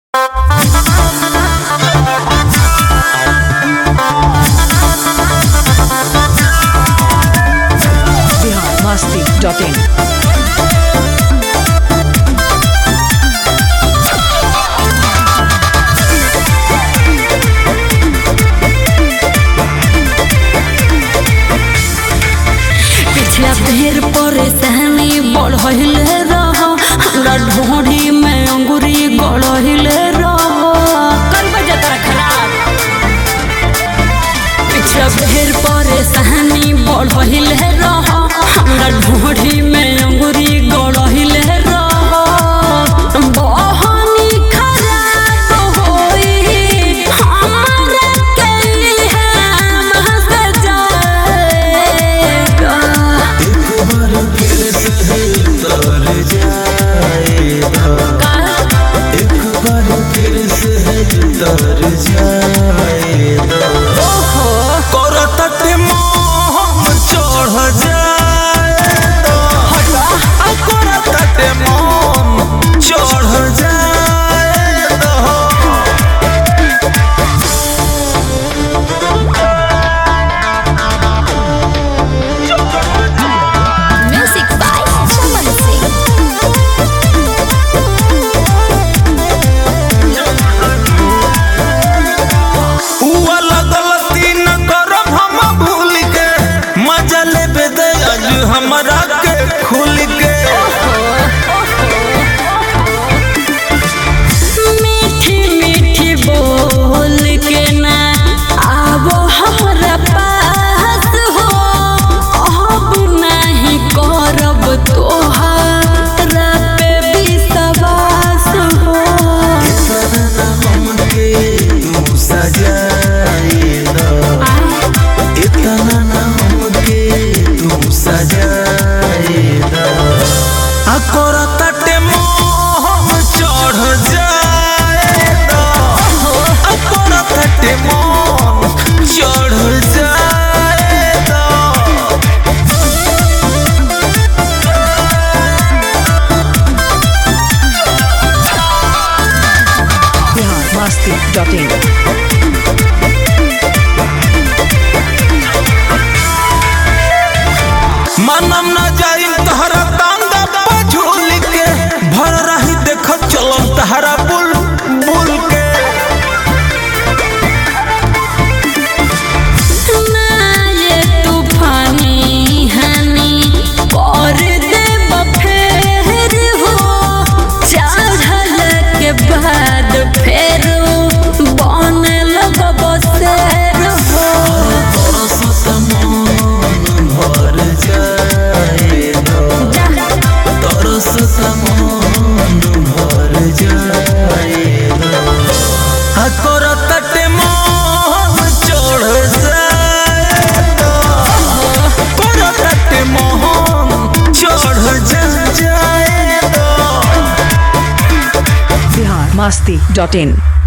biharmasti.in पिछला ढेर परेशानी बढ़ले रह हमरा ढोढ़ी में अंगुरी गढ़ले रह कर बजा तोरा खराब पिछला ढेर परेशानी बढ़ले रह हमरा ढोढ़ी में अंगुरी गढ़ले रह बहनी खराब होई हमरा के हम हंस जाएगा करतटे मोह चढ़ जाए तो आ करतटे मोह चढ़ जाए तो Music by Chaman Singh. हुआ गलती न करब हम भूल के मजा लेबे दे आज हमरा के खुल के मीठी मीठी बोल के ना आवो हमरा पास हो अब नहीं करब तोहरा पे विश्वास हो हमके तू सजाए दो इतना ना हमके तू सजाए दो आ करतटे मोह चढ़ जाए दो आ करतटे मोह चढ़ जाए दो biharmasti.in मनम न जाइम तहरा टांगा पे झूल के भर रही देख चलम तहरा बुल बुल के ना ये तूफानी हनी कर दे फेर हो चढ़ल के बाद फेर बन लगब शेर हो भर जाए दो तरस समान भर जाए दो आ करतटे मोह चढ़ जाए दो करतटे मोह चढ़ जाए दो biharmasti.in